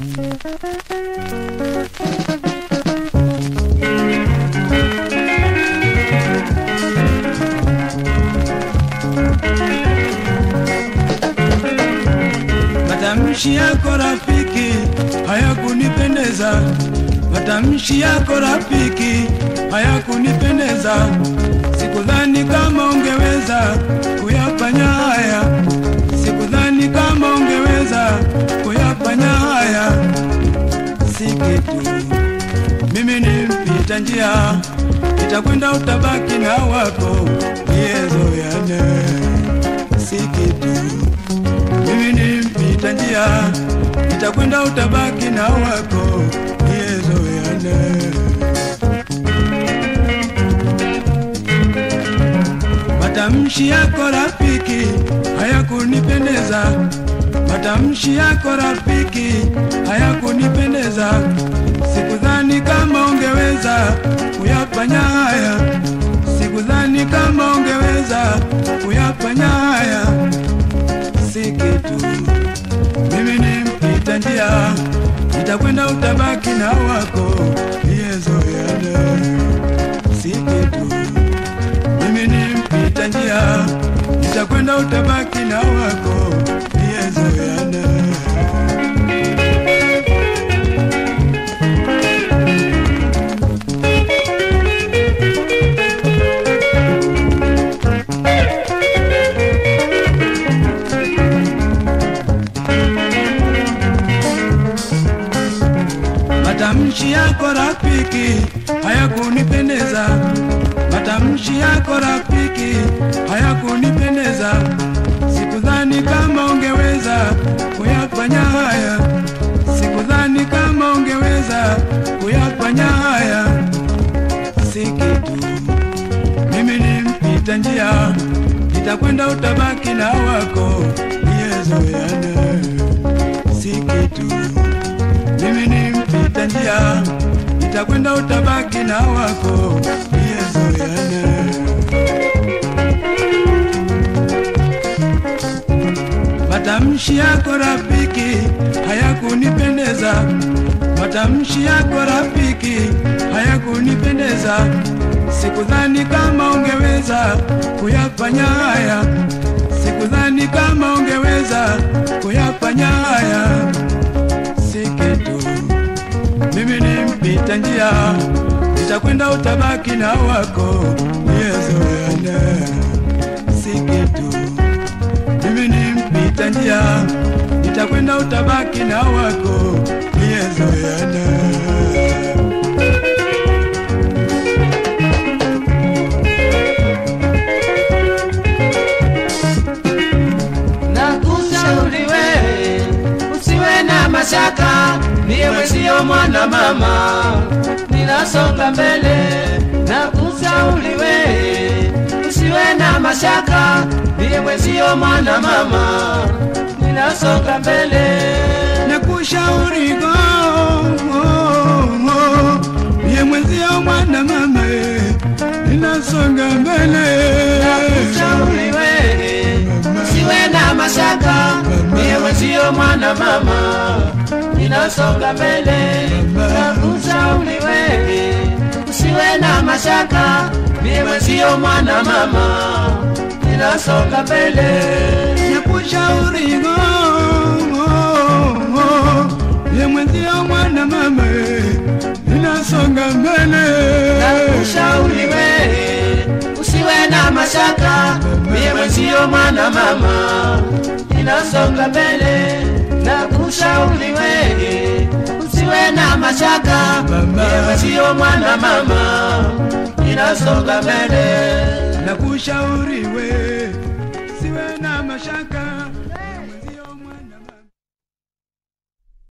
Matamshi yako rafiki hayakunipendeza, matamshi yako rafiki hayakunipendeza. Sikudhani kama ungeweza kuyafanya haya, sikudhani kama ungeweza kuyafanya haya. Si kitu, mimi ni mpita njia, nitakwenda utabaki na wako niyezoyane. Si kitu mimi ni mpita njia, nitakwenda utabaki na wako niyezoyane. Matamshi yako rafiki hayakunipendeza, matamshi yako rafiki hayakunipendeza. Sikudhani kama ungeweza kuyafanya haya, sikudhani kama ungeweza kuyafanya haya si kitu. Mimi ni mpita njia, nitakwenda utabaki na wako niyezoeane. Si kitu. Mimi ni mpita njia, nitakwenda utabaki na wako niyezoeane. Matamshi yako rafiki hayakunipendeza, matamshi yako rafiki hayakunipendeza. Sikudhani kama ungeweza kuyafanya haya, sikudhani kama ungeweza kuyafanya haya. Si kitu, mimi ni mpita njia, nitakwenda utabaki na wako niyezoeane. Si kitu mimi ni mpita njia, nitakwenda utabaki na wako niyezoeane. Matamshi yako rafiki hayakunipendeza, matamshi yako rafiki hayakunipendeza. Sikudhani kama ungeweza kuyafanya haya, sikudhani kama ungeweza kuyafanya haya si kitu. Mimi ni mpita njia, nitakwenda utabaki na wako niyezoeane. Si kitu. Mimi ni mpita njia, nitakwenda utabaki na wako niyezoeane. Nakushauri wewe usiwe na mashaka, niwe sio mwana mama, ninasonga mbele. Nakushauri wewe usiwe na mashaka, niwe sio mwana mama, ninasonga mbele. Nakushauri go ye mwenzio mwana mama, ninasonga mbele. Nakushauri wewe usiwe na mashaka, niwe sio mwana mama, ninasonga mbele. Nakushauri wewe usiwe na mashaka, niwe sio mwana mama, ninasonga mbele. Nakushauri go ye mwenzio mwana mama, ninasonga mbele. Nakushauri wewe usiwe na mashaka, mimi sio mwana mama, ninasonga mbele. Nakushauri wewe usiwe na mashaka, mimi sio mwana mama, ninasonga mbele. Nakushauri we siwe na mashaka